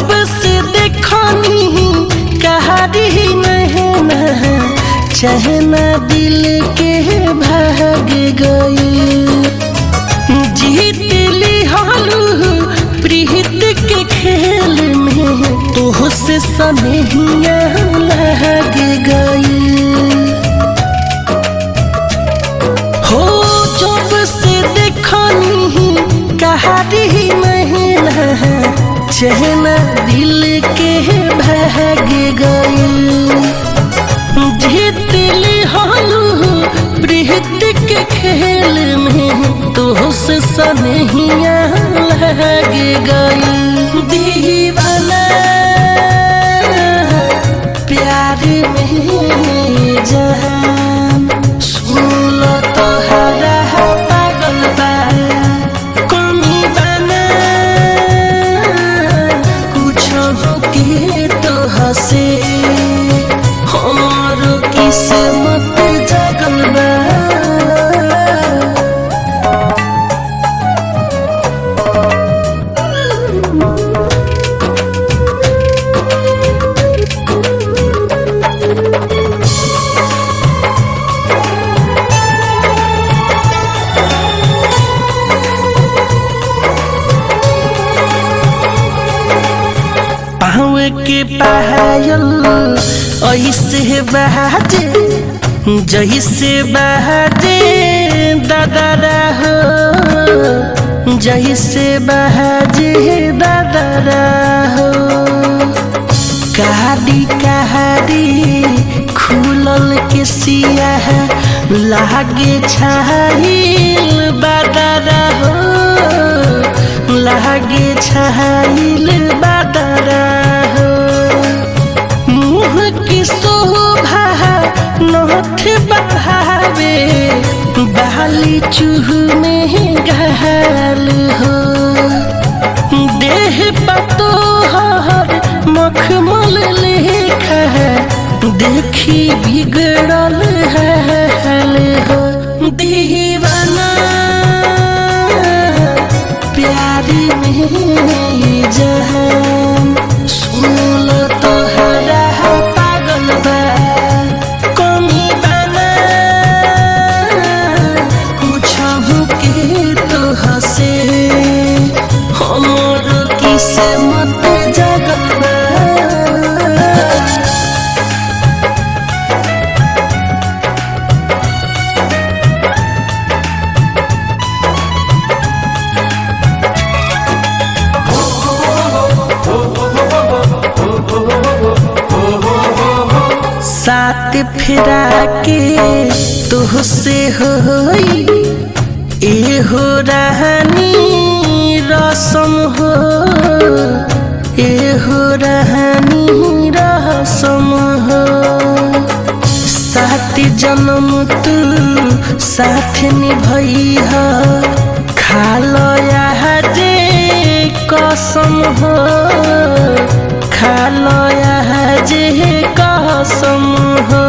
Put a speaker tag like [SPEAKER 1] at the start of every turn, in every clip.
[SPEAKER 1] जब से देखनी कहारी नहना चहना दिल के भाग गई जीत ली हालू प्रीत के खेल में तो से सनहिया लग गई हो जब से देखनी कहारी महिला चहना दिल के भाग गई जीतली हालू प्रीत के खेल में तो से सनहिया लग गई दीवाना प्यार में जहान सुन तो हरा पागल बा कमी बना कुछ के तो हसे हमारो किस्मत जगल बा पाँव के पायल ऐसे बहाजे जैसे बहाजे दादा हो जैसे बहाजे दादा हो कहाड़ी कहाड़ी खुलल के सिया लागे छाहिल बादारा हो लागे छाहिल बादारा हो मुँह की शोभा नथ बढ़ावे बाली चूह में घाल हो देह पतो हर मखमल लेखा देखी बिगड़ल हाल हो दीवाना प्यार में जहान सुन तो हरा पागल बा कमी बना कुछ के तो हसे हमर किस्मत जगल बा साथ फिरा के तुहसे होई ए हो रहनी रसम हो ए हो रहनी रसम हो साथ जन्म तू साथ निभई हो खालो जे कसम हो खालो जे कसम हो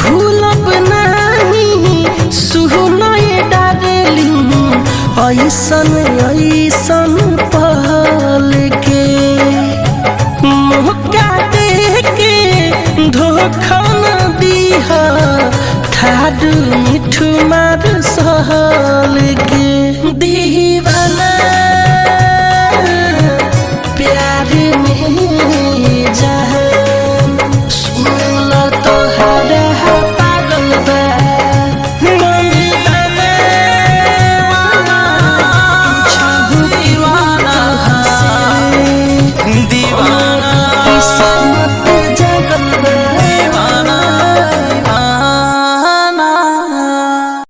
[SPEAKER 1] भूलब नहीं सुनय डारली ऐसा